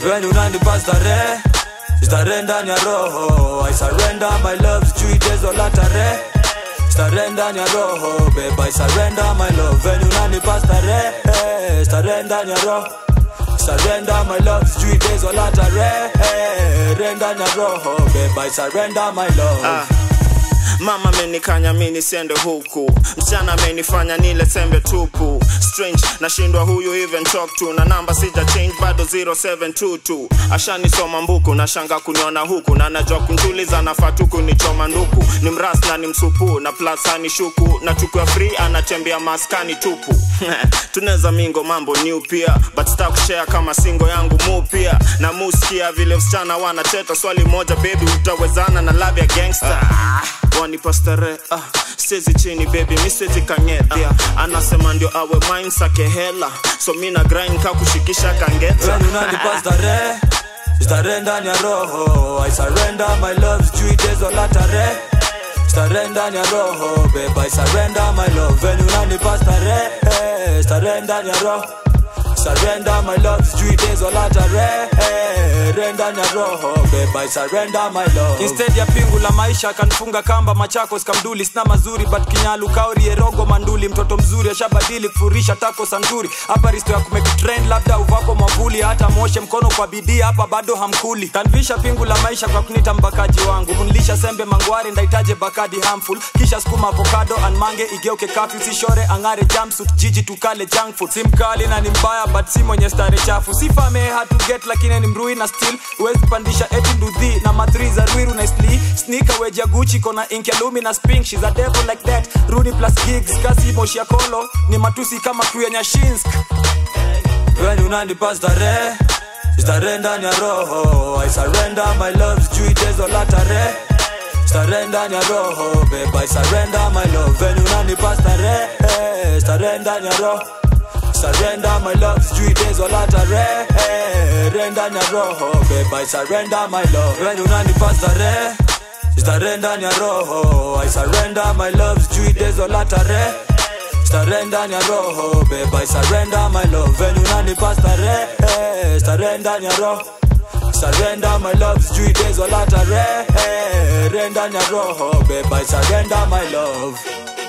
When unanipa starehe starehe ndani ya roho I surrender my love sijui tezo la tarehe starehe ndani ya roho babe I surrender my love When unanipa starehe starehe ndani ya roho Surrender my love, sijui tezo la tarehe Renda na roho, babe I surrender my love Ah. mama amenikanya mi nisiende huku msichana amenifanya nile sembe tupu strange nashindwa huyu even talk to na namba sija change bado 0722 ashanisoma mbuku na shanga kuniona huku na najua kuntuliza nafaa tu kunichoma nduku ni mras na ni msupu na plus hani shuku na chukua free anatembea maskani tupu tunaweza mingo mambo new pia but star kushare kama singo yangu mu pia na muskia vile msichana wanacheta swali moja baby utawezana na lab ya gangster wanipa starehe ah, stezi chini baby mi siwezi kangedhia anasema ndio awe mine sake hela so mi na grind ka kushikisha kangeta When unanipa starehe starehe ndani ya roho I surrender my love, sijui tezo la tarehe starehe ndani ya roho babe I surrender my love When unanipa starehe starehe ndani ya roho Surrender my love, sijui tezo la tarehe Renda na roho, babe I surrender my love instead ya pingu la maisha akanfunga kamba machakos kamduli sina mazuri but kinyalu kauri erogo manduli mtoto mzuri ashabadili kufurisha tako santuri hapa risto ya kumekitrend labda uvako mwavuli hata moshe mkono kwa bidii hapa bado hamkuli kanvisha pingu la maisha kwa kunita mbakaji wangu kunlisha sembe mangwari ndaitaje bakadi harmful kisha skuma avocado anmange igeuke kafyu sishore angare jumpsuit jiji tukale junk food si mkali na ni mbaya but si mwenye stare chafu sifame hatu get lakini ni mrui na still huwezi pandisha eti nduthi na madri za rwiru na sli snika weja guchi kona ink ya lumi na spink she's a devil like that rudi plus gigs kasi moshi ya kolo ni matusi kama crew ya nyashinsk When unanipa starehe starehe ndani ya roho I surrender my love, sijui tezo la tarehe starehe ndani ya roho babe I surrender my love When unanipa starehe starehe ndani ya roho Surrender my love, sijui tezo la tarehe Renda na roho, babe I surrender my love When unanipa starehe starehe ndani ya roho I surrender my love, sijui tezo la tarehe starehe ndani ya roho babe I surrender my love When unanipa starehe starehe ndani ya roho Surrender my love, sijui tezo la tarehe Renda na roho babe I surrender my love